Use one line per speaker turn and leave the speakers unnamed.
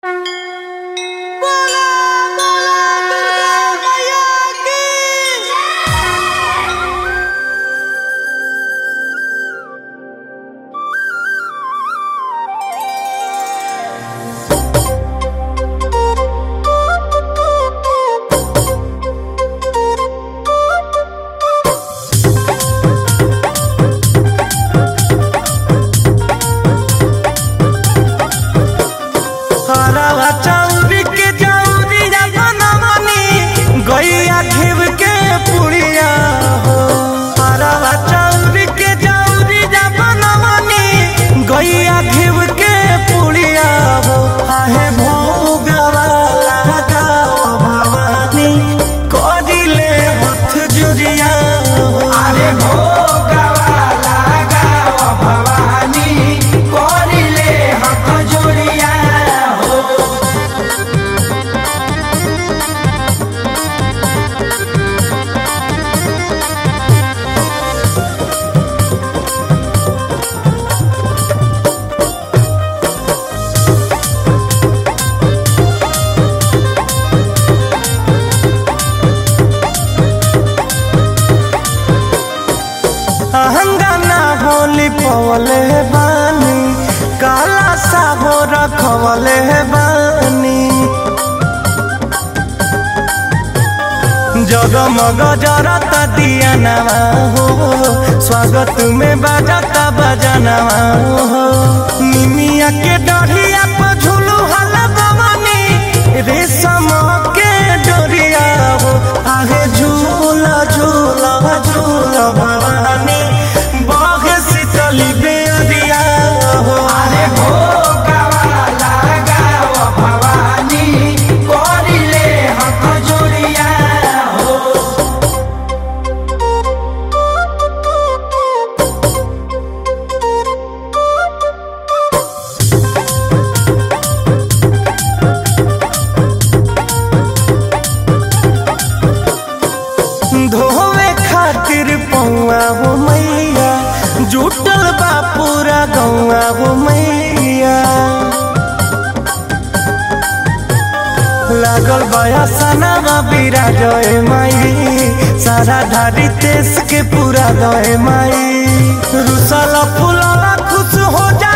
रवा चौरी के चौरिया बनवनी गैया घिव के पुड़िया हो रवा चौरी के चौरिया बनवनी गैया घिव के पुड़िया हो आहे भोगवा लगाओ भवानी करिले हथ जुरिया हो
अरे भोगवा लगाओ भवानी करिले हथ जोड़िया हो
अहंगाना होली पवले बानी काला साहो रखवले बानी जगमग जरता दिया नवा हो स्वागत में बजाता बजनवा हो निमिया के डढ़िया पर झूलू हल भवानी रेशम के डोरिया हो आगे झूला झूला झूला भवानी बाघ शीतली बेरिया हो
अरे भोगवा लगाओ भवानी करिले हथ जोड़िया हो
धोवे खातिर पौआ हो मैया जुटल बा पूरा गौआ हो मैया लागल बया सनावा बीरा जय माई सारा धारी तेस के पूरा गए माई रुसला फुलवा खुश हो जा